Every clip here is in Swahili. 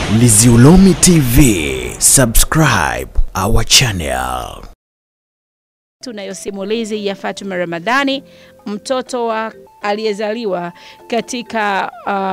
Liziulomi TV, subscribe our channel. Tunayo simulizi ya Fatuma Ramadhani, mtoto wa aliyezaliwa katika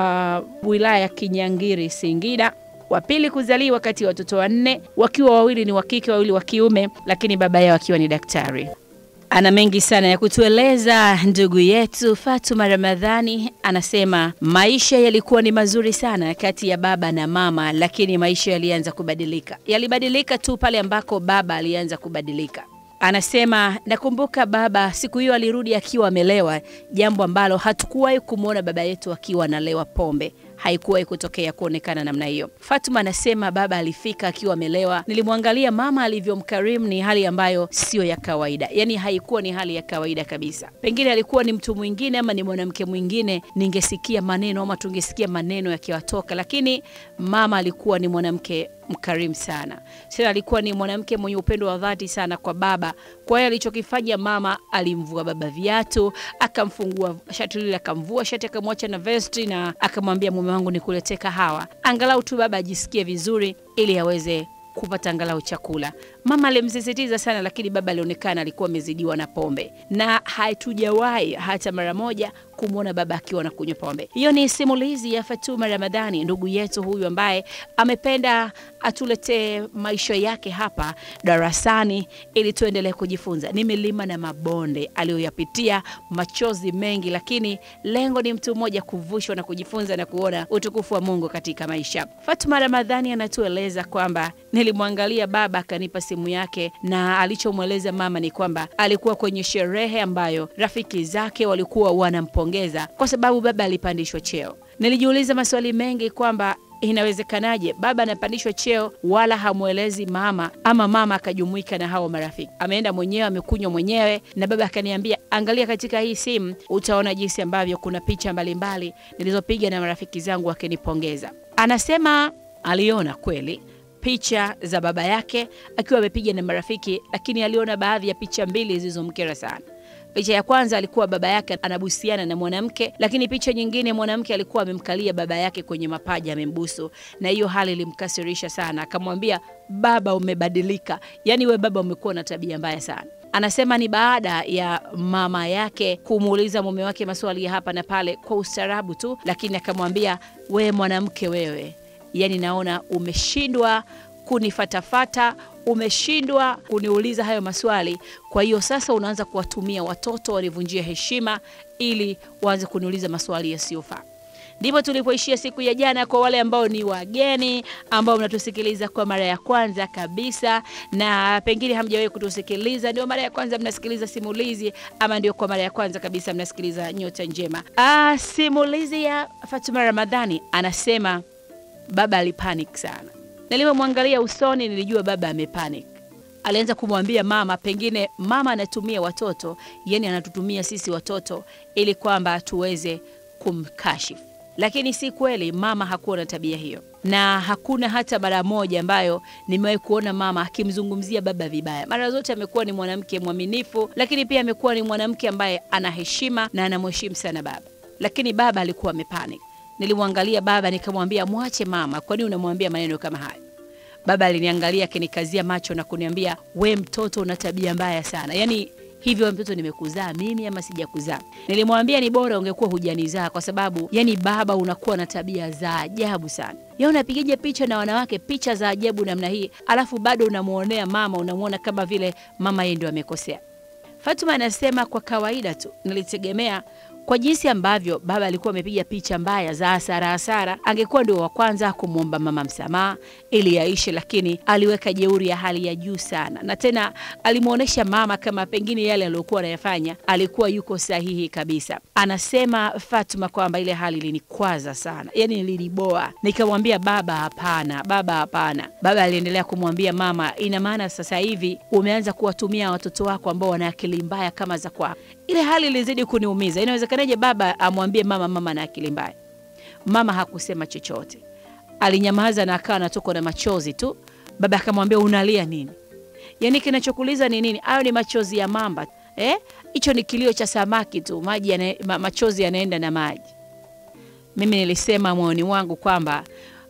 uh, wilaya ya Kinyangiri, Singida, wa pili kuzaliwa kati ya watoto wanne, wakiwa wawili ni wa kike, wawili wa kiume, lakini baba yao akiwa ni daktari. Ana mengi sana ya kutueleza ndugu yetu Fatuma Ramadhani. Anasema maisha yalikuwa ni mazuri sana kati ya baba na mama, lakini maisha yalianza kubadilika. Yalibadilika tu pale ambako baba alianza kubadilika. Anasema nakumbuka baba siku hiyo alirudi akiwa amelewa, jambo ambalo hatukuwahi kumwona baba yetu akiwa analewa pombe haikuwahi kutokea kuonekana namna hiyo. Fatuma anasema baba alifika akiwa amelewa. Nilimwangalia mama alivyomkarimu, ni hali ambayo sio ya kawaida, yaani haikuwa ni hali ya kawaida kabisa. Pengine alikuwa ni mtu mwingine ama ni mwanamke mwingine, ningesikia maneno ama tungesikia maneno yakiwatoka, lakini mama alikuwa ni mwanamke mkarimu sana. Tena alikuwa ni mwanamke mwenye upendo wa dhati sana kwa baba. Kwa hiyo alichokifanya mama, alimvua baba viatu, akamfungua shati lile, akamvua shati, akamwacha na vesti na akamwambia, mume wangu nikuletee kahawa, angalau tu baba ajisikie vizuri, ili aweze kupata angalau chakula. Mama alimsisitiza sana, lakini baba alionekana alikuwa amezidiwa na pombe, na hatujawahi hata mara moja kumwona baba akiwa na kunywa pombe. Hiyo ni simulizi ya Fatuma Ramadhani, ndugu yetu huyu ambaye amependa atuletee maisha yake hapa darasani ili tuendelee kujifunza. Ni milima na mabonde aliyoyapitia, machozi mengi, lakini lengo ni mtu mmoja kuvushwa na kujifunza na kuona utukufu wa Mungu katika maisha. Fatuma Ramadhani anatueleza kwamba nilimwangalia baba akanipa simu yake, na alichomweleza mama ni kwamba alikuwa kwenye sherehe ambayo rafiki zake walikuwa wanampongeza kwa sababu baba alipandishwa cheo. Nilijiuliza maswali mengi kwamba inawezekanaje baba anapandishwa cheo wala hamwelezi mama, ama mama akajumuika na hao marafiki. Ameenda mwenyewe, amekunywa mwenyewe, na baba akaniambia, angalia katika hii simu, utaona jinsi ambavyo kuna picha mbalimbali nilizopiga na marafiki zangu wakinipongeza. Anasema aliona kweli picha za baba yake akiwa amepiga na marafiki, lakini aliona baadhi ya picha mbili zilizomkera sana. Picha ya kwanza alikuwa baba yake anabusiana na mwanamke, lakini picha nyingine mwanamke alikuwa amemkalia baba yake kwenye mapaja amembusu, na hiyo hali ilimkasirisha sana. Akamwambia, baba, umebadilika, yaani we baba umekuwa na tabia mbaya sana. Anasema ni baada ya mama yake kumuuliza mume wake maswali ya hapa na pale kwa ustaarabu tu, lakini akamwambia, we mwanamke wewe, yaani naona umeshindwa kunifatafata umeshindwa kuniuliza hayo maswali. Kwa hiyo sasa unaanza kuwatumia watoto wanivunjia heshima ili waanze kuniuliza maswali yasiyofaa. Ndipo tulipoishia siku ya jana. Kwa wale ambao ni wageni ambao mnatusikiliza kwa mara ya kwanza kabisa, na pengine hamjawahi kutusikiliza, ndio mara ya kwanza mnasikiliza simulizi, ama ndio kwa mara ya kwanza kabisa mnasikiliza Nyota Njema. Ah, simulizi ya Fatuma Ramadhani anasema baba alipanic sana Nilipomwangalia usoni nilijua baba amepanic. Alianza kumwambia mama, pengine mama anatumia watoto, yani anatutumia sisi watoto ili kwamba tuweze kumkashifu, lakini si kweli. Mama hakuwa na tabia hiyo, na hakuna hata mara moja ambayo nimewahi kuona mama akimzungumzia baba vibaya. Mara zote amekuwa ni mwanamke mwaminifu, lakini pia amekuwa ni mwanamke ambaye ana heshima na anamheshimu sana baba, lakini baba alikuwa amepanic. Nilimwangalia baba nikamwambia, mwache mama, kwani unamwambia maneno kama hayo? Baba aliniangalia akinikazia macho na kuniambia, we mtoto una tabia mbaya sana. Yaani hivyo mtoto nimekuzaa mimi ama sijakuzaa? Nilimwambia ni bora ungekuwa hujanizaa, kwa sababu yani baba unakuwa na tabia za ajabu sana. Ya unapigaje picha na wanawake picha za ajabu namna hii, alafu bado unamwonea mama, unamwona kama vile mama yeye ndio amekosea. Fatuma anasema kwa kawaida tu nilitegemea kwa jinsi ambavyo baba alikuwa amepiga picha mbaya za hasara hasara, angekuwa ndio wa kwanza kumwomba mama msamaha ili yaishe, lakini aliweka jeuri ya hali ya juu sana, na tena alimwonyesha mama kama pengine yale aliyokuwa anayafanya alikuwa yuko sahihi kabisa. Anasema Fatuma kwamba ile hali ilinikwaza sana, yani niliniboa. Nikamwambia baba, hapana, baba, hapana. Baba aliendelea kumwambia mama, ina maana sasa hivi umeanza kuwatumia watoto wako ambao wana akili mbaya kama za kwako. Ile hali ilizidi kuniumiza. Inawezekanaje baba amwambie mama mama na akili mbaya? Mama hakusema chochote, alinyamaza na akawa anatokwa na machozi tu. Baba akamwambia unalia nini? Yaani kinachokuliza ni nini? Hayo ni machozi ya mamba eh? Hicho ni kilio cha samaki tu, maji yana, ma, machozi yanaenda na maji. Mimi nilisema moyoni wangu kwamba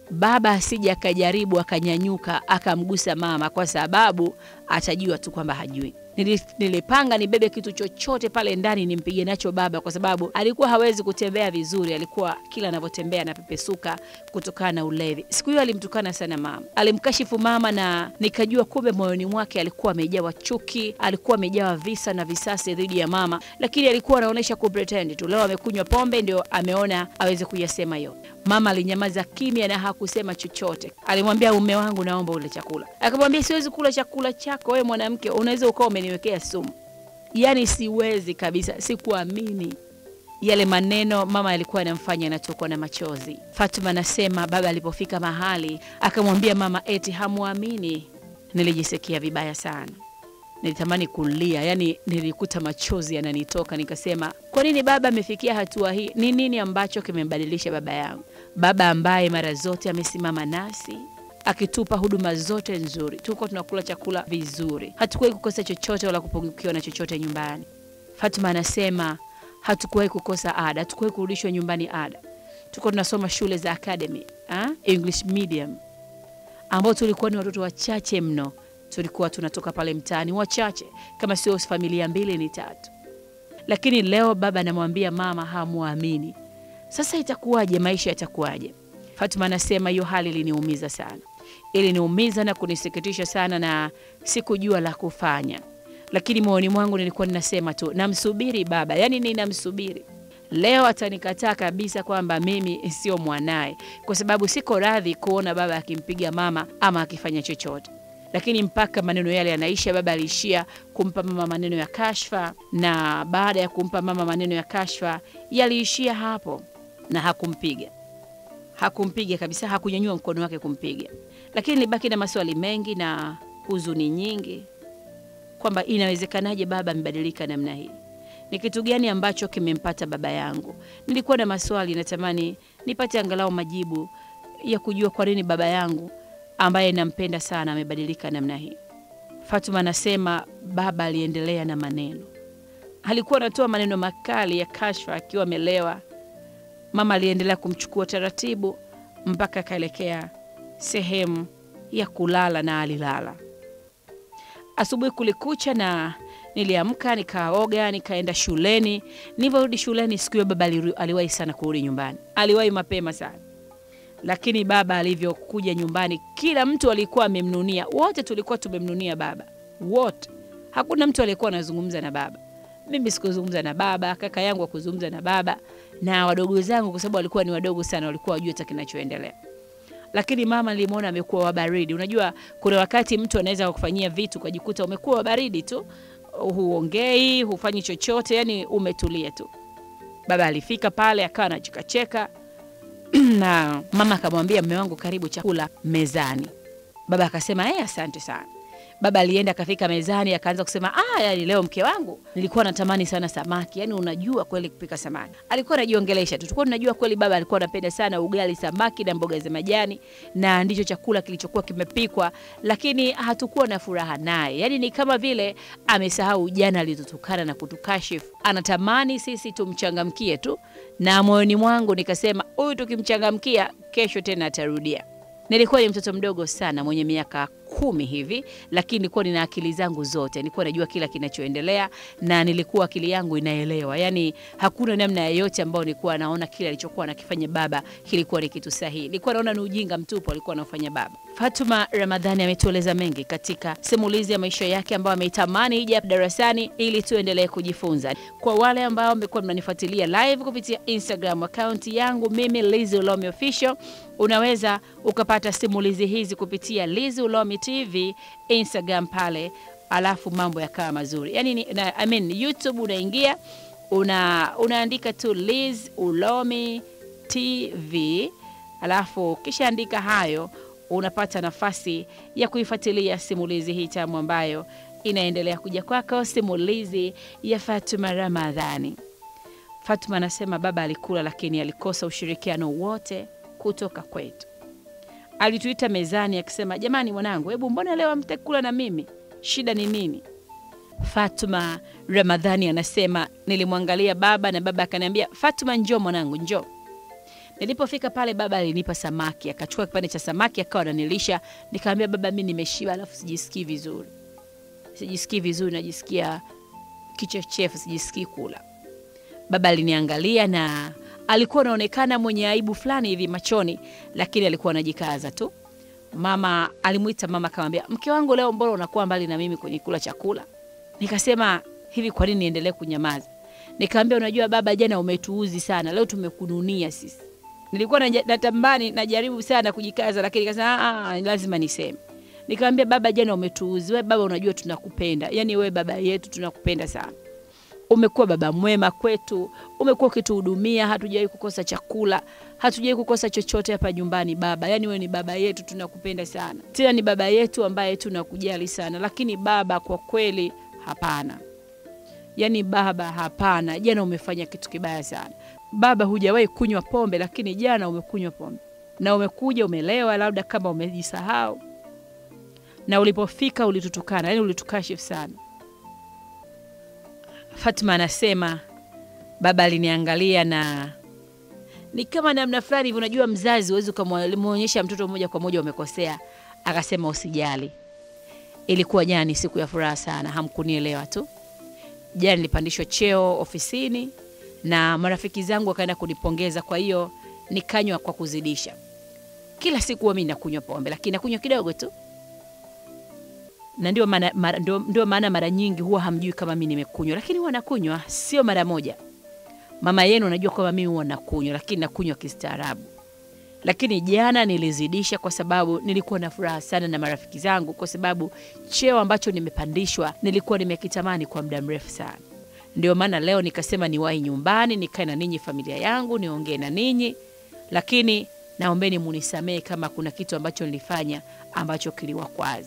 baba asije akajaribu akanyanyuka akamgusa mama, kwa sababu atajua tu kwamba hajui. Nili- Nilipanga nibebe kitu chochote pale ndani nimpige nacho baba, kwa sababu alikuwa hawezi kutembea vizuri. Alikuwa kila anavyotembea anapepesuka kutokana na ulevi. Siku hiyo alimtukana sana mama, alimkashifu mama, na nikajua kumbe moyoni mwake alikuwa amejawa chuki, alikuwa amejawa visa na visasi dhidi ya mama, lakini alikuwa anaonyesha kupretend tu. Leo amekunywa pombe, ndio ameona aweze kuyasema hiyo. Mama alinyamaza kimya na hakusema chochote. Alimwambia mume wangu, naomba ule chakula. Akamwambia siwezi kula chakula chako, wewe mwanamke, unaweza ukawa umeniwekea sumu. Yaani siwezi kabisa, sikuamini yale maneno mama alikuwa anamfanya anatokwa na machozi. Fatuma anasema baba alipofika mahali akamwambia mama eti hamwamini. Nilijisikia vibaya sana, nilitamani kulia, yani nilikuta machozi yananitoka. Nikasema, kwa nini baba amefikia hatua hii? Ni nini ambacho kimembadilisha baba yangu? Baba ambaye mara zote amesimama nasi akitupa huduma zote nzuri, tuko tunakula chakula vizuri, hatukuwahi kukosa chochote wala kupungukiwa na chochote nyumbani. Fatuma anasema hatukuwahi kukosa ada, hatukuwahi kurudishwa nyumbani ada. Tuko tunasoma shule za academy ha? English medium ambao tulikuwa ni watoto wachache mno, tulikuwa tunatoka pale mtaani wachache, kama sio familia mbili ni tatu. Lakini leo baba anamwambia mama hamwamini. Sasa itakuwaje? Maisha yatakuwaje? Fatuma anasema hiyo hali iliniumiza sana, iliniumiza na kunisikitisha sana, na sikujua la kufanya, lakini moyoni mwangu nilikuwa ninasema tu namsubiri baba, yani ninamsubiri leo atanikataa kabisa kwamba mimi sio mwanaye, kwa sababu siko radhi kuona baba akimpiga mama ama akifanya chochote. Lakini mpaka maneno yale yanaisha, baba aliishia kumpa mama maneno ya kashfa, na baada ya kumpa mama maneno ya kashfa yaliishia hapo, na hakumpiga hakumpiga kabisa, hakunyanyua mkono wake kumpiga. Lakini nilibaki na maswali mengi na huzuni nyingi kwamba inawezekanaje baba amebadilika namna hii? Ni kitu gani ambacho kimempata baba yangu? Nilikuwa na maswali, natamani nipate angalau majibu ya kujua kwa nini baba yangu ambaye nampenda sana amebadilika namna hii. Fatuma anasema baba aliendelea na maneno, alikuwa anatoa maneno makali ya kashfa akiwa amelewa. Mama aliendelea kumchukua taratibu mpaka akaelekea sehemu ya kulala na alilala. Asubuhi kulikucha na niliamka nikaoga nikaenda shuleni. Nilivyorudi shuleni siku hiyo baba aliru- aliwahi sana kurudi nyumbani, aliwahi mapema sana. Lakini baba alivyokuja nyumbani, kila mtu alikuwa amemnunia, wote tulikuwa tumemnunia baba, wote. Hakuna mtu aliyekuwa anazungumza na baba. Mimi sikuzungumza na baba, kaka yangu hakuzungumza na baba, na wadogo zangu, kwa sababu walikuwa ni wadogo sana, walikuwa wajua hata kinachoendelea lakini mama nilimwona amekuwa wabaridi. Unajua, kuna wakati mtu anaweza kukufanyia vitu ukajikuta umekuwa wabaridi tu, huongei, hufanyi chochote, yani umetulia tu. Baba alifika pale akawa anachekacheka na mama akamwambia, mme wangu, karibu chakula mezani. Baba akasema eh, asante sana. Baba alienda akafika mezani akaanza kusema ah, yani leo mke wangu nilikuwa natamani sana samaki. Yani unajua kweli kupika samaki. Alikuwa anajiongelesha tu. Tulikuwa tunajua kweli baba alikuwa anapenda sana ugali, samaki na mboga za majani na ndicho chakula kilichokuwa kimepikwa, lakini hatukuwa na furaha naye. Yani ni kama vile amesahau jana alizotukana na kutukashifu. Anatamani sisi tumchangamkie tu, na moyoni mwangu nikasema huyu tukimchangamkia, kesho tena atarudia. Nilikuwa ni mtoto mdogo sana mwenye miaka kumi hivi, lakini nilikuwa nina akili zangu zote, nilikuwa najua kila kinachoendelea na nilikuwa akili yangu inaelewa. Yani hakuna namna yoyote ambayo nilikuwa naona kile alichokuwa anakifanya baba kilikuwa ni kitu sahihi. Nilikuwa naona ni ujinga mtupu alikuwa anafanya baba. Fatuma Ramadhani ametueleza mengi katika simulizi ya maisha yake ambayo ameitamani ije hapa darasani ili tuendelee kujifunza. Kwa wale ambao mmekuwa mnanifuatilia live kupitia Instagram account yangu mimi Lizzy Ulomi Official, unaweza ukapata simulizi hizi kupitia Lizzy Ulomi TV Instagram pale, alafu mambo yakawa mazuri. Yani ni, na, I mean, YouTube unaingia una, unaandika tu Liz Ulomi TV alafu ukishaandika hayo unapata nafasi ya kuifuatilia simulizi hii tamu ambayo inaendelea kuja kwako, simulizi ya Fatuma Ramadhani. Fatuma anasema baba alikula, lakini alikosa ushirikiano wote kutoka kwetu. Alituita mezani akisema, jamani, mwanangu, hebu mbona leo hamtakula na mimi? Shida ni nini? Fatuma Ramadhani anasema nilimwangalia baba na baba akaniambia, Fatuma, njoo mwanangu, njoo. Nilipofika pale, baba alinipa samaki, akachukua kipande cha samaki akawa ananilisha. Nikamwambia baba, mimi nimeshiba, alafu sijisikii vizuri, sijisikii vizuri, najisikia kichefuchefu, sijisikii kula. Baba aliniangalia na alikuwa anaonekana mwenye aibu fulani hivi machoni, lakini alikuwa anajikaza tu. Mama alimwita mama, akamwambia mke wangu, leo mbona unakuwa mbali na mimi kwenye kula chakula? Nikasema hivi, kwa nini niendelee kunyamaza? Nikamwambia unajua baba, jana umetuuzi sana, leo tumekununia sisi. Nilikuwa naja- natambani najaribu sana kujikaza, lakini nikasema "Ah, ah, lazima niseme. Nikamwambia baba, jana umetuuzi. We baba, unajua tunakupenda, yaani we baba yetu tunakupenda sana umekuwa baba mwema kwetu, umekuwa ukituhudumia, hatujawahi kukosa chakula, hatujawahi kukosa chochote hapa nyumbani baba. Yani wewe ni baba yetu, tunakupenda sana, tena ni baba yetu ambaye tunakujali sana. Lakini baba, kwa kweli hapana, yani baba, hapana, jana umefanya kitu kibaya sana baba. Hujawahi kunywa pombe, lakini jana umekunywa pombe na umekuja umelewa, labda kama umejisahau, na ulipofika ulitutukana, yani ulitukashifu sana. Fatma anasema baba aliniangalia na ni kama namna fulani hivi. Unajua, mzazi huwezi ukamwonyesha mtoto moja kwa moja umekosea. Akasema usijali, ilikuwa jana ni siku ya furaha sana, hamkunielewa tu. Jana nilipandishwa cheo ofisini na marafiki zangu wakaenda kunipongeza, kwa hiyo nikanywa kwa kuzidisha. Kila siku huwa mimi nakunywa pombe, lakini nakunywa kidogo tu na ndio maana mara, ndio, ndio maana mara nyingi huwa hamjui kama mimi nimekunywa, lakini huwa nakunywa, sio mara moja. Mama yenu unajua kwamba mimi huwa nakunywa, lakini nakunywa kistaarabu. Lakini jana nilizidisha kwa sababu nilikuwa na furaha sana na marafiki zangu, kwa sababu cheo ambacho nimepandishwa nilikuwa nimekitamani kwa muda mrefu sana. Ndio maana leo nikasema niwahi nyumbani, nikae na ninyi, familia yangu, niongee na ninyi, lakini naombeni munisamehe kama kuna kitu ambacho nilifanya ambacho kiliwakwaza.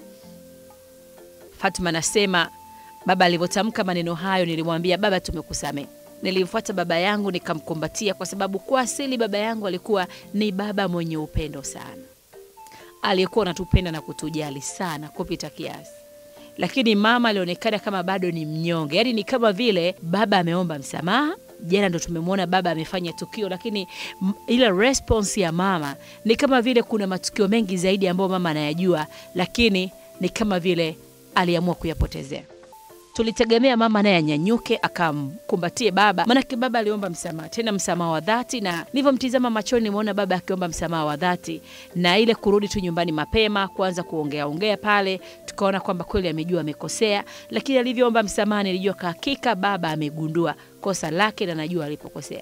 Fatma anasema baba alivyotamka maneno hayo, nilimwambia baba, tumekusamehe. Nilimfuata baba yangu nikamkumbatia, kwa sababu kwa asili baba yangu alikuwa ni baba mwenye upendo sana, aliyekuwa anatupenda na kutujali sana kupita kiasi. Lakini mama alionekana kama bado ni mnyonge, yaani ni kama vile baba ameomba msamaha. Jana ndo tumemwona baba amefanya tukio, lakini m- ile response ya mama ni kama vile kuna matukio mengi zaidi ambayo mama anayajua, lakini ni kama vile aliamua kuyapotezea. Tulitegemea mama naye anyanyuke akamkumbatie baba, maanake baba aliomba msamaha, tena msamaha wa dhati, na nilivyomtizama machoni nimeona baba akiomba msamaha wa dhati, na ile kurudi tu nyumbani mapema kuanza kuongea ongea pale, tukaona kwamba kweli amejua amekosea, lakini alivyoomba msamaha nilijua kwa hakika baba amegundua kosa lake na najua alipokosea.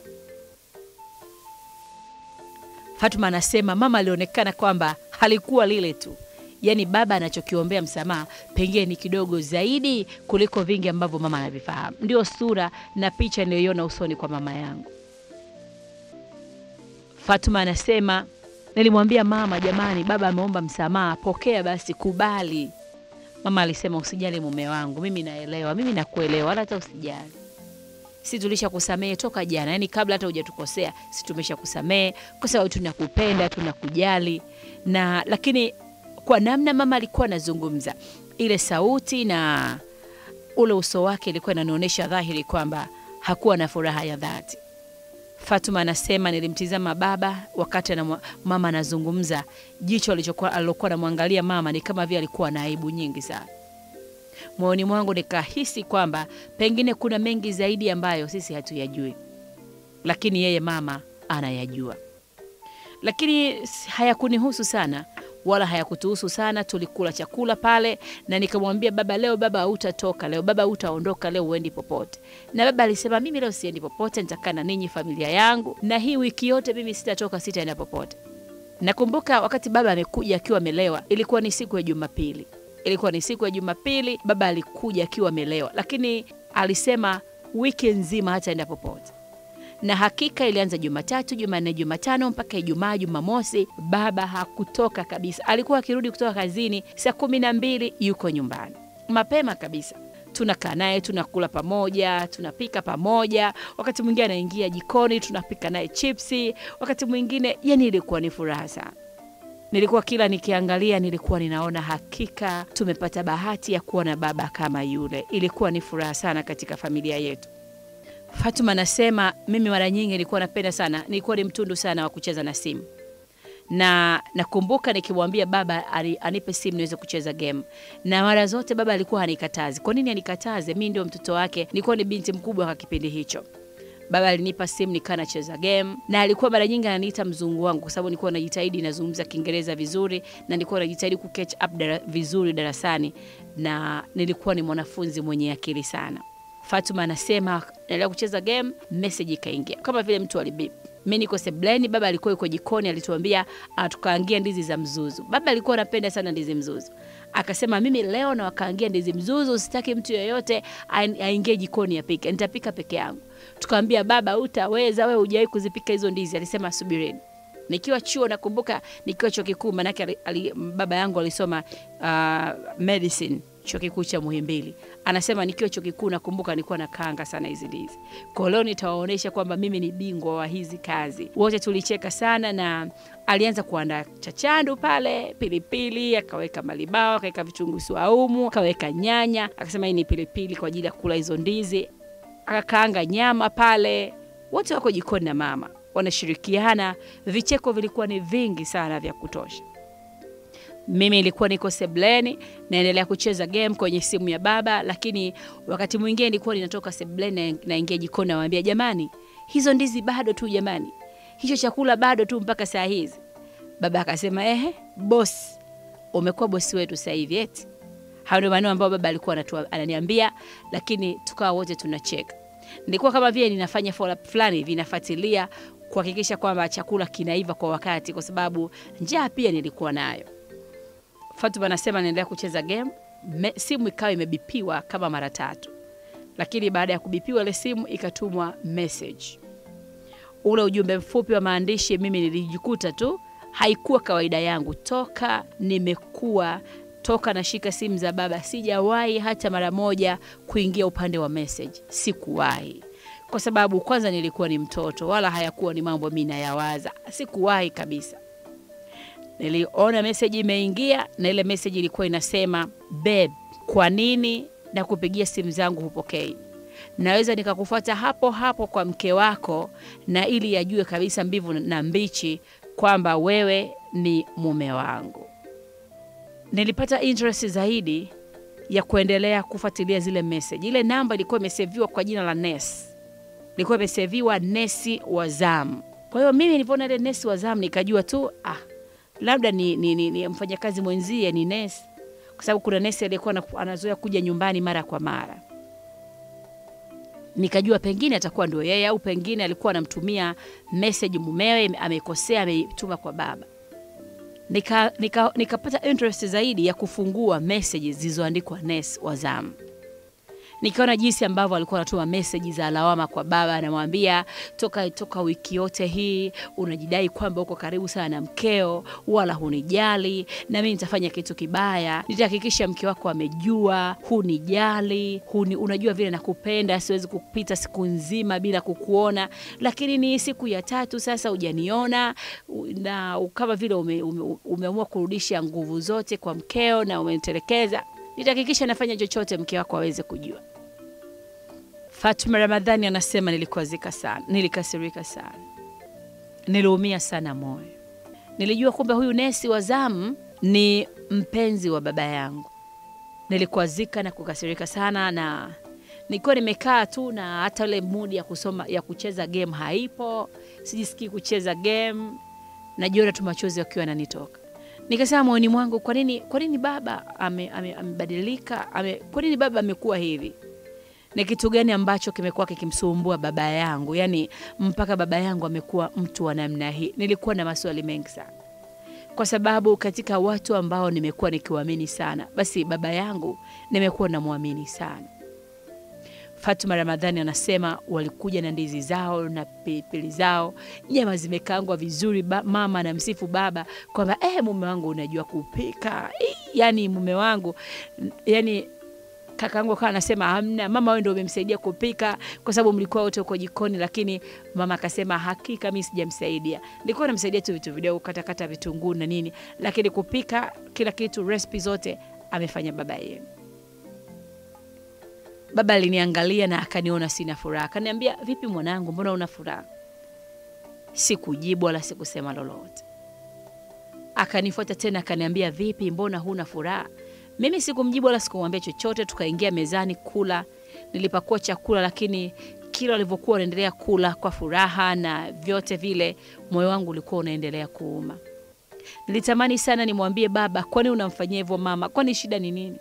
Fatuma anasema mama alionekana kwamba halikuwa lile tu yaani baba anachokiombea msamaha pengine ni kidogo zaidi kuliko vingi ambavyo mama anavifahamu. Ndio sura na picha niliyoiona usoni kwa mama yangu. Fatuma anasema nilimwambia mama, jamani, baba ameomba msamaha, pokea basi, kubali. Mama alisema usijali mume wangu, mimi naelewa, mimi nakuelewa, wala hata usijali si tulisha kusamehe toka jana, yani kabla hata hujatukosea, si tumesha kusamehe kwa sababu tunakupenda, tunakujali na lakini kwa namna mama alikuwa anazungumza, ile sauti na ule uso wake ilikuwa inanionyesha dhahiri kwamba hakuwa na furaha ya dhati. Fatuma anasema nilimtizama baba wakati na mama anazungumza, jicho alichokuwa alilokuwa anamwangalia mama ni kama vile alikuwa na aibu nyingi sana. Moyoni mwangu nikahisi kwamba pengine kuna mengi zaidi ambayo sisi hatuyajui, lakini yeye mama anayajua, lakini hayakunihusu sana wala hayakutuhusu sana. Tulikula chakula pale na nikamwambia baba, leo baba hautatoka leo, baba hautaondoka leo, uendi popote. Na baba alisema mimi leo siendi popote, nitakaa na ninyi familia yangu, na hii wiki yote mimi sitatoka, sitaenda popote. Nakumbuka wakati baba amekuja akiwa amelewa, ilikuwa ni siku ya Jumapili, ilikuwa ni siku ya Jumapili. Baba alikuja akiwa amelewa, lakini alisema wiki nzima hataenda popote na hakika ilianza Jumatatu, Jumanne, Jumatano mpaka Ijumaa, Jumamosi, baba hakutoka kabisa. Alikuwa akirudi kutoka kazini saa kumi na mbili yuko nyumbani mapema kabisa. Tunakaa naye, tunakula pamoja, tunapika pamoja, wakati mwingine anaingia jikoni, tunapika naye chipsi, wakati mwingine, yani ilikuwa ni furaha sana. Nilikuwa kila nikiangalia, nilikuwa ninaona hakika tumepata bahati ya kuwa na baba kama yule. Ilikuwa ni furaha sana katika familia yetu. Fatuma anasema mimi mara nyingi nilikuwa napenda sana, nilikuwa ni mtundu sana wa kucheza na simu na nakumbuka nikimwambia baba ani- anipe simu niweze kucheza game, na mara zote baba alikuwa hanikatazi. Kwa nini anikataze? Mi ndio mtoto wake, nilikuwa ni binti mkubwa kwa kipindi hicho. Baba alinipa simu nikaa nacheza game, na alikuwa mara nyingi ananiita mzungu wangu, kwa sababu nilikuwa najitahidi nazungumza Kiingereza vizuri, na nilikuwa najitahidi ku catch up dara, vizuri darasani, na nilikuwa ni mwanafunzi mwenye akili sana. Fatuma anasema naendelea kucheza game, message ikaingia kama vile mtu alibip. Mi niko sebleni, baba alikuwa yuko jikoni, alituambia ah, tukaangia ndizi za mzuzu. Baba alikuwa anapenda sana ndizi mzuzu, akasema mimi leo na wakaangia ndizi mzuzu, sitaki mtu yeyote ain- aingie jikoni apike, nitapika peke yangu. Tukaambia baba, utaweza wewe, hujawahi kuzipika hizo ndizi. Alisema subirini. Nikiwa chuo nakumbuka, nikiwa chuo kikuu, manake ali, ali, baba yangu alisoma uh, medicine chuo kikuu cha Muhimbili. Anasema nikiwa chuo kikuu nakumbuka nilikuwa nakaanga sana hizi ndizi. Kwa leo nitawaonyesha kwamba mimi ni bingwa wa hizi kazi. Wote tulicheka sana na alianza kuandaa chachandu pale, pilipili, akaweka malibao, akaweka vitunguu swaumu, akaweka nyanya, akasema hii ni pilipili kwa ajili ya kula hizo ndizi. Akakaanga nyama pale. Wote wako jikoni na mama wanashirikiana. Vicheko vilikuwa ni vingi sana vya kutosha. Mimi ilikuwa niko sebleni naendelea kucheza game kwenye simu ya baba, lakini wakati mwingine nilikuwa ninatoka sebleni na naingia jikoni, namwambia jamani, hizo ndizi bado tu jamani, hicho chakula bado tu mpaka saa hizi. Baba akasema ehe, bosi, umekuwa bosi wetu sasa hivi eti. Hayo ndio maneno ambayo baba alikuwa anatua- ananiambia, lakini tukawa wote tunacheka. Nilikuwa kama vile ninafanya follow up fulani hivi, nafuatilia kuhakikisha kwamba chakula kinaiva kwa wakati, kwa sababu njaa pia nilikuwa nayo. Fatuma anasema naendelea kucheza game me, simu ikawa imebipiwa kama mara tatu, lakini baada ya kubipiwa ile simu ikatumwa message. Ule ujumbe mfupi wa maandishi, mimi nilijikuta tu, haikuwa kawaida yangu toka nimekuwa toka nashika simu za baba, sijawahi hata mara moja kuingia upande wa message, sikuwahi kwa sababu kwanza nilikuwa ni mtoto, wala hayakuwa ni mambo mimi nayawaza, sikuwahi kabisa. Niliona meseji imeingia na ile meseji ilikuwa inasema babe, kwa nini na kupigia simu zangu hupokei? Naweza nikakufuata hapo hapo kwa mke wako, na ili yajue kabisa mbivu na mbichi kwamba wewe ni mume wangu. Nilipata interest zaidi ya kuendelea kufuatilia zile message. Ile namba ilikuwa imeseviwa kwa jina la Ness, ilikuwa imeseviwa Nesi wa Zamu. Kwa hiyo mimi nilipoona ile Nesi wa Zamu nikajua tu ah, labda ni, ni, ni, ni mfanyakazi mwenzie ni nesi, kwa sababu kuna nesi aliyekuwa ana- anazoea kuja nyumbani mara kwa mara. Nikajua pengine atakuwa ndio yeye, au pengine alikuwa anamtumia message mumewe, amekosea, ameituma kwa baba. Nika, nika, nikapata interest zaidi ya kufungua messages zilizoandikwa Ness wa Zamu nikaona jinsi ambavyo alikuwa anatuma meseji za lawama kwa baba, anamwambia toka, toka wiki yote hii unajidai kwamba uko karibu sana na mkeo, wala hunijali, na mimi nitafanya kitu kibaya, nitahakikisha mke wako amejua hunijali, huni, unajua vile nakupenda, siwezi kupita siku nzima bila kukuona, lakini ni siku ya tatu sasa hujaniona, u- na kama vile ume, ume, umeamua kurudisha nguvu zote kwa mkeo na umenitelekeza nitahakikisha nafanya chochote mke wako aweze kujua. Fatuma Ramadhani anasema nilikwazika sana, nilikasirika sana, niliumia sana moyo. Nilijua kumbe huyu nesi wa zamu ni mpenzi wa baba yangu. Nilikwazika na kukasirika sana, na nikiwa nimekaa tu na hata ile mudi ya kusoma ya kucheza game haipo, sijisikii kucheza game, najiona tu machozi yakiwa yananitoka nikasema moyoni mwangu, kwa nini kwa nini baba ame- ame- amebadilika? Ame, kwa nini baba amekuwa hivi? Ni kitu gani ambacho kimekuwa kikimsumbua baba yangu, yaani mpaka baba yangu amekuwa mtu wa namna hii? Nilikuwa na maswali mengi sana, kwa sababu katika watu ambao nimekuwa nikiwaamini sana, basi baba yangu nimekuwa namwamini sana. Fatuma Ramadhani anasema walikuja na ndizi zao na pilipili zao, nyama zimekaangwa vizuri. Ba, mama anamsifu baba kwamba eh, mume wangu unajua kupika. Eh, yani mume wangu yani kakaangu akawa anasema hamna, mama wewe ndio umemsaidia kupika kwa sababu mlikuwa wote uko jikoni, lakini mama akasema hakika mimi sijamsaidia, nilikuwa namsaidia tu vitu vidogo, katakata vitunguu na nini, lakini kupika kila kitu, recipe zote amefanya baba yenu. Baba aliniangalia na akaniona sina furaha, akaniambia, vipi mwanangu, mbona una furaha? Sikujibu wala sikusema lolote. Akanifuata tena akaniambia, vipi, mbona huna furaha? Mimi sikumjibu wala sikumwambia chochote. Tukaingia mezani kula, nilipakua chakula, lakini kila walivyokuwa wanaendelea kula kwa furaha na vyote vile, moyo wangu ulikuwa unaendelea kuuma. Nilitamani sana nimwambie baba, kwani unamfanyia hivyo mama? Kwani shida ni nini?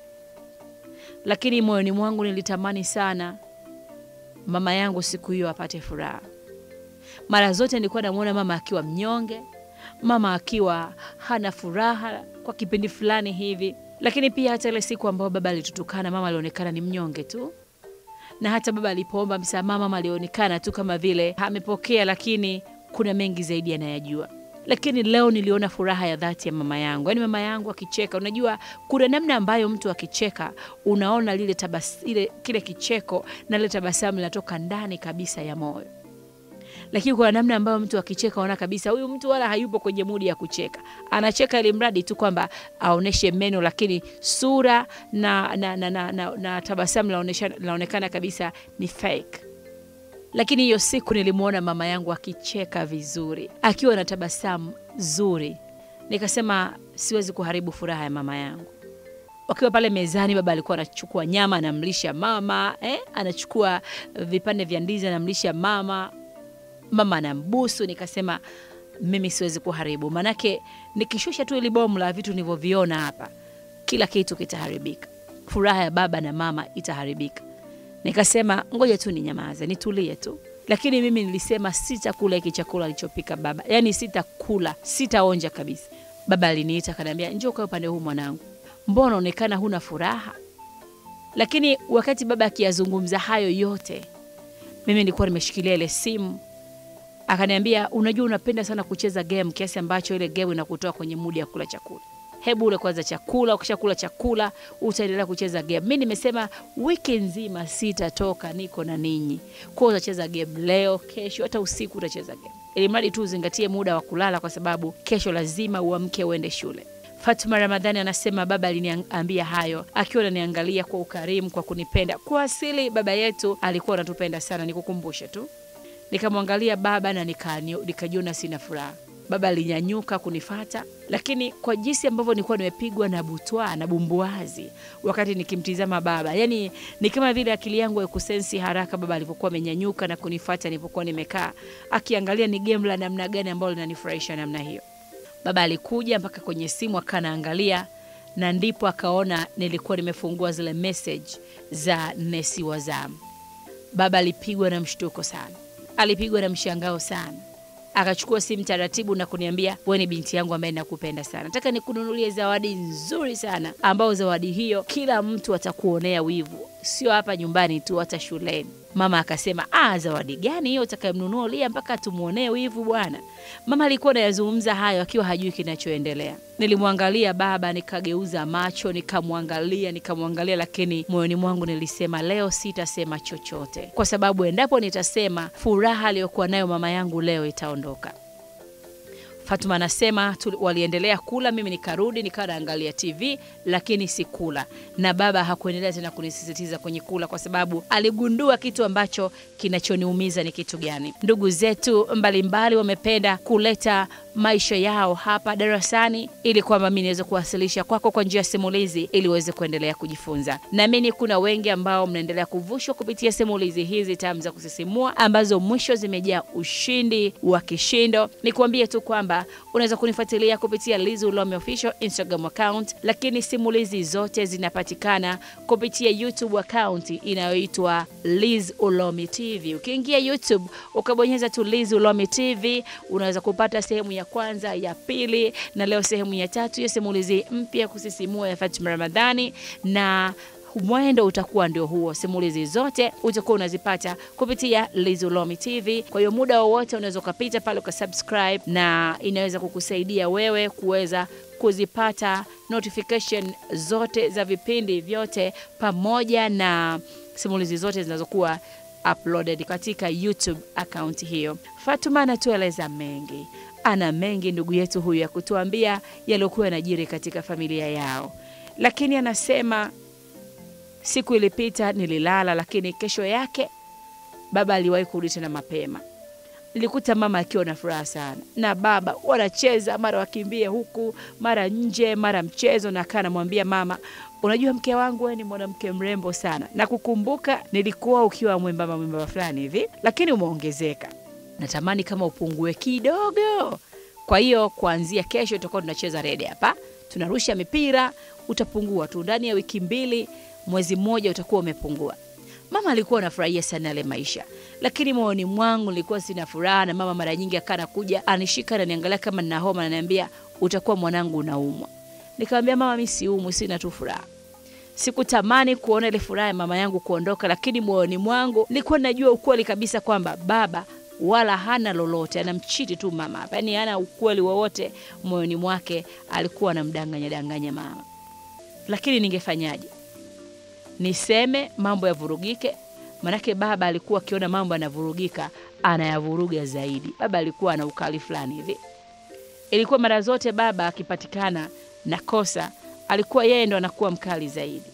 Lakini moyoni mwangu nilitamani sana mama yangu siku hiyo apate furaha. Mara zote nilikuwa namwona mama akiwa mnyonge, mama akiwa hana furaha kwa kipindi fulani hivi, lakini pia hata ile siku ambayo baba alitutukana, mama alionekana ni mnyonge tu, na hata baba alipoomba msamaha, mama alionekana tu kama vile amepokea, lakini kuna mengi zaidi anayajua. Lakini leo niliona furaha ya dhati ya mama yangu, yaani mama yangu akicheka. Unajua, kuna namna ambayo mtu akicheka unaona lile tabas, ile, kile kicheko na lile tabasamu linatoka ndani kabisa ya moyo lakini kuna namna ambayo mtu akicheka unaona kabisa huyu mtu wala hayupo kwenye mudi ya kucheka, anacheka ili mradi tu kwamba aoneshe meno, lakini sura na, na, na, na, na, na tabasamu linaonekana kabisa ni fake. Lakini hiyo siku nilimwona mama yangu akicheka vizuri, akiwa na tabasamu zuri, nikasema siwezi kuharibu furaha ya mama yangu. Wakiwa pale mezani, baba alikuwa anachukua nyama anamlisha mama eh, anachukua vipande vya ndizi anamlisha mama mama anambusu. Nikasema mimi siwezi kuharibu, manake nikishusha tu ili bomu la vitu nilivyoviona hapa, kila kitu kitaharibika, furaha ya baba na mama itaharibika. Nikasema ngoja tu ninyamaze, nitulie tu. Lakini mimi nilisema sitakula hiki chakula alichopika baba, yaani sitakula, sitaonja kabisa. Baba aliniita akaniambia, njoo kwa upande huu mwanangu, mbona unaonekana huna furaha? Lakini wakati baba akiyazungumza hayo yote, mimi nilikuwa nimeshikilia ile simu akaniambia unajua, unapenda sana kucheza game kiasi ambacho ile game inakutoa kwenye mudi ya kula chakula. Hebu ule kwanza chakula, ukishakula chakula utaendelea kucheza game. Mi nimesema wiki nzima sitatoka, niko na ninyi, kwa utacheza game leo, kesho, hata usiku utacheza game, ili mradi tu uzingatie muda wa kulala, kwa sababu kesho lazima uamke uende shule. Fatuma Ramadhani anasema baba aliniambia hayo akiwa ananiangalia kwa ukarimu, kwa kunipenda. Kwa asili baba yetu alikuwa anatupenda sana, nikukumbushe tu Nikamwangalia baba na nikajiona sina furaha. Baba alinyanyuka kunifata, lakini kwa jinsi ambavyo nilikuwa nimepigwa na butwa na bumbuazi wakati nikimtizama baba, yani ni kama vile akili yangu haikusensi haraka baba alivyokuwa amenyanyuka na kunifata nilipokuwa nimekaa, akiangalia ni game la namna gani ambalo linanifurahisha namna hiyo. Baba alikuja mpaka kwenye simu akanaangalia, na ndipo akaona nilikuwa nimefungua zile message za nesi wa zamu. Baba alipigwa na mshtuko sana alipigwa na mshangao sana, akachukua simu taratibu na kuniambia, wewe ni binti yangu ambaye nakupenda sana, nataka nikununulie zawadi nzuri sana, ambao zawadi hiyo kila mtu atakuonea wivu, sio hapa nyumbani tu, hata shuleni. Mama akasema, ah, zawadi gani hiyo utakayemnunua Lia mpaka tumwonee wivu bwana? Mama alikuwa anayazungumza hayo akiwa hajui kinachoendelea. Nilimwangalia baba, nikageuza macho, nikamwangalia, nikamwangalia, lakini moyoni mwangu nilisema leo sitasema chochote, kwa sababu endapo nitasema, furaha aliyokuwa nayo mama yangu leo itaondoka. Fatuma anasema waliendelea kula, mimi nikarudi nikawa naangalia TV lakini sikula, na baba hakuendelea tena kunisisitiza kwenye kula, kwa sababu aligundua kitu ambacho kinachoniumiza ni kitu gani. Ndugu zetu mbalimbali wamependa kuleta maisha yao hapa darasani ili kwamba mimi niweze kuwasilisha kwako kwa njia ya simulizi ili uweze kuendelea kujifunza. Naamini kuna wengi ambao mnaendelea kuvushwa kupitia simulizi hizi tamu za kusisimua ambazo mwisho zimejaa ushindi wa kishindo. Nikuambie tu kwamba unaweza kunifuatilia kupitia Liz Ulomi Official Instagram account, lakini simulizi zote zinapatikana kupitia YouTube account inayoitwa Liz Ulomi TV. Ukiingia YouTube ukabonyeza tu Liz Ulomi TV unaweza kupata sehemu ya kwanza, ya pili na leo sehemu ya tatu ya simulizi mpya kusisimua ya Fatuma Ramadhani na mwendo utakuwa ndio huo. Simulizi zote utakuwa unazipata kupitia Liz Ulomi TV. Kwa hiyo muda wowote unaweza ukapita pale ukasubscribe, na inaweza kukusaidia wewe kuweza kuzipata notification zote za vipindi vyote pamoja na simulizi zote zinazokuwa uploaded katika YouTube account hiyo. Fatuma anatueleza mengi, ana mengi ndugu yetu huyu ya kutuambia yaliyokuwa yanajiri katika familia yao, lakini anasema Siku ilipita, nililala, lakini kesho yake baba aliwahi kurudi tena mapema. Nilikuta mama akiwa na furaha sana na baba wanacheza, mara wakimbie huku, mara nje, mara mchezo. Na kaa namwambia mama, unajua mke wangu, wewe ni mwanamke mrembo sana, na kukumbuka nilikuwa ukiwa mwembamba mwembamba fulani hivi, lakini umeongezeka. Natamani kama upungue kidogo. Kwa hiyo kuanzia kesho tutakuwa tunacheza rede hapa, tunarusha mipira, utapungua tu ndani ya wiki mbili, mwezi mmoja utakuwa umepungua. Mama alikuwa anafurahia sana yale maisha, lakini moyoni mwangu nilikuwa sina furaha, na mama mara nyingi akaa nakuja anishika na niangalia kama nina homa, na niambia utakuwa mwanangu unaumwa. Nikamwambia mama, mimi siumwi, sina tu furaha. Sikutamani kuona ile furaha ya mama yangu kuondoka, lakini moyoni mwangu nilikuwa najua ukweli kabisa kwamba baba wala hana lolote, anamchiti tu mama hapa, yaani hana ukweli wowote moyoni mwake, alikuwa anamdanganya danganya mama. Lakini ningefanyaje? Niseme mambo yavurugike? Manake baba alikuwa akiona mambo yanavurugika anayavuruga zaidi. Baba alikuwa ana ukali fulani hivi. Ilikuwa mara zote baba akipatikana na kosa, alikuwa yeye ndo anakuwa mkali zaidi.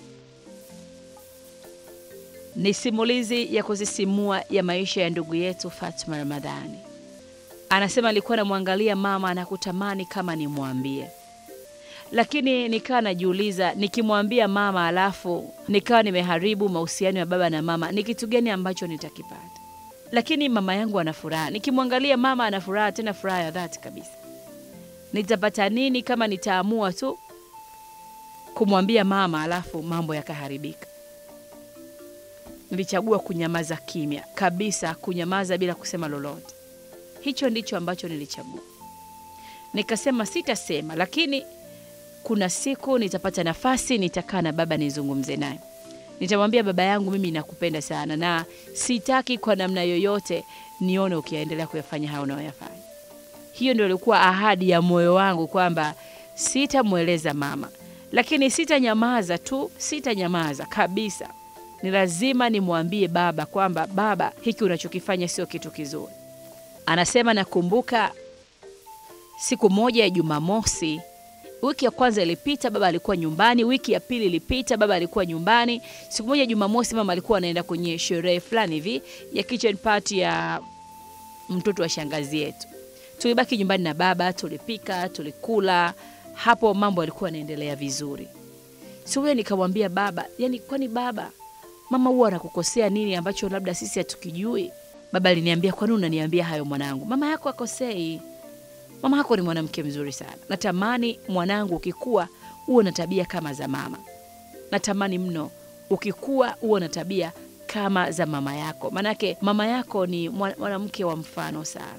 Ni simulizi ya kusisimua ya maisha ya ndugu yetu Fatma Ramadhani. Anasema alikuwa anamwangalia mama na kutamani kama nimwambie, lakini nikawa najiuliza, nikimwambia mama alafu nikawa nimeharibu mahusiano ya baba na mama, ni kitu gani ambacho nitakipata? Lakini mama yangu ana furaha, nikimwangalia mama ana furaha, tena furaha ya dhati kabisa. Nitapata nini kama nitaamua tu kumwambia mama alafu mambo yakaharibika? Nilichagua kunyamaza kimya kabisa, kunyamaza bila kusema lolote. Hicho ndicho ambacho nilichagua. Nikasema sitasema, lakini kuna siku nitapata nafasi, nitakaa na baba nizungumze naye. Nitamwambia baba yangu, mimi nakupenda sana na sitaki kwa namna yoyote nione ukiendelea kuyafanya hayo unayoyafanya. Hiyo ndio ilikuwa ahadi ya moyo wangu kwamba sitamweleza mama, lakini sitanyamaza tu, sitanyamaza kabisa. Ni lazima nimwambie baba kwamba baba, hiki unachokifanya sio kitu kizuri. Anasema nakumbuka siku moja ya Jumamosi, wiki ya kwanza ilipita, baba alikuwa nyumbani. Wiki ya pili ilipita, baba alikuwa nyumbani. Siku moja Jumamosi, mama alikuwa anaenda kwenye sherehe fulani hivi ya kitchen party ya mtoto wa shangazi yetu. Tulibaki nyumbani na baba, tulipika, tulikula. Hapo mambo yalikuwa yanaendelea vizuri. Siku hiyo nikamwambia baba, yani, kwani baba, mama huwa anakukosea nini ambacho labda sisi hatukijui? Baba aliniambia, kwani unaniambia hayo mwanangu? Mama yako akosei mama yako ni mwanamke mzuri sana. Natamani mwanangu ukikua uwe na tabia kama za mama. Natamani mno ukikua uwe na tabia kama za mama yako, maanake mama yako ni mwanamke wa mfano sana.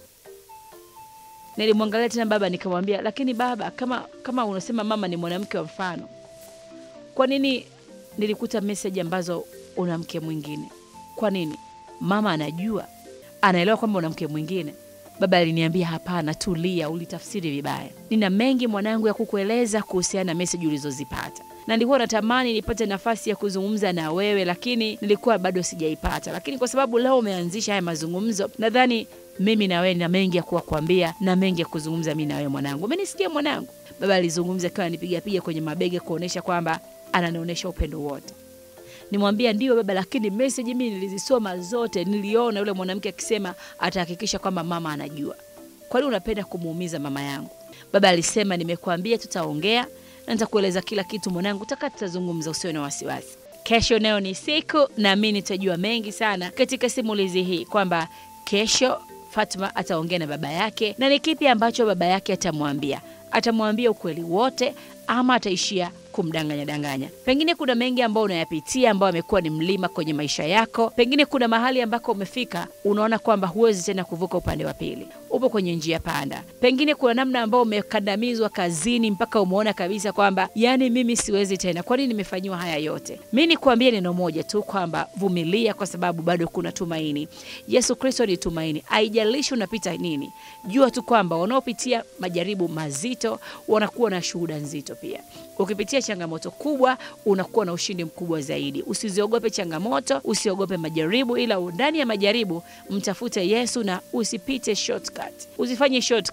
Nilimwangalia tena baba nikamwambia, lakini baba, kama, kama unasema mama ni mwanamke wa mfano, kwa nini nilikuta meseji ambazo una mke mwingine? Kwa nini? Mama anajua, anaelewa kwamba una mke mwingine. Baba aliniambia hapana, tulia, ulitafsiri vibaya. Nina mengi mwanangu ya kukueleza kuhusiana na meseji ulizozipata, na nilikuwa natamani nipate nafasi ya kuzungumza na wewe, lakini nilikuwa bado sijaipata. Lakini kwa sababu leo umeanzisha haya mazungumzo, nadhani mimi na wewe na mengi ya kuwa kuambia na mengi ya kuzungumza mimi na wewe mwanangu. Umenisikia mwanangu? Baba alizungumza akiwa ananipiga piga kwenye mabega kuonesha kwamba ananionyesha upendo wote. Nimwambia ndio baba, lakini message mimi nilizisoma zote, niliona yule mwanamke akisema atahakikisha kwamba mama anajua. Kwa nini unapenda kumuumiza mama yangu? Baba alisema nimekuambia tutaongea na nitakueleza kila kitu mwanangu, taka tutazungumza, usiwe na wasiwasi. Kesho nayo ni siku, naamini nitajua mengi sana katika simulizi hii kwamba kesho Fatma ataongea na baba yake, na ni kipi ambacho baba yake atamwambia. Atamwambia ukweli wote ama ataishia kumdanganya danganya. Pengine kuna mengi ambayo unayapitia ambayo amekuwa ni mlima kwenye maisha yako. Pengine kuna mahali ambako umefika unaona kwamba huwezi tena kuvuka upande wa pili, upo kwenye njia panda. Pengine kuna namna ambayo umekandamizwa kazini mpaka umeona kabisa kwamba yani, mimi siwezi tena, kwa nini nimefanyiwa haya yote? Mi nikuambie neno moja tu kwamba vumilia, kwa sababu bado kuna tumaini. Yesu Kristo ni tumaini. Haijalishi unapita nini, jua tu kwamba wanaopitia majaribu mazito wanakuwa na shuhuda nzito pia. Ukipitia changamoto kubwa unakuwa na ushindi mkubwa zaidi. Usiziogope changamoto, usiogope majaribu, ila ndani ya majaribu mtafute Yesu na usipite shortcut, usifanye shortcut.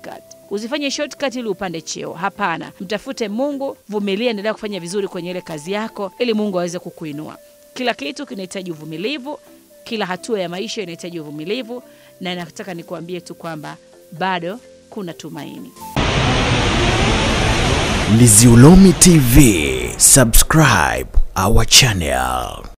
Usifanye shortcut ili upande cheo. Hapana, mtafute Mungu, vumilia, endelea kufanya vizuri kwenye ile kazi yako, ili Mungu aweze kukuinua. Kila kitu kinahitaji uvumilivu, kila hatua ya maisha inahitaji uvumilivu, na nataka nikuambie tu kwamba bado kuna tumaini. Liziulomi TV, subscribe our channel.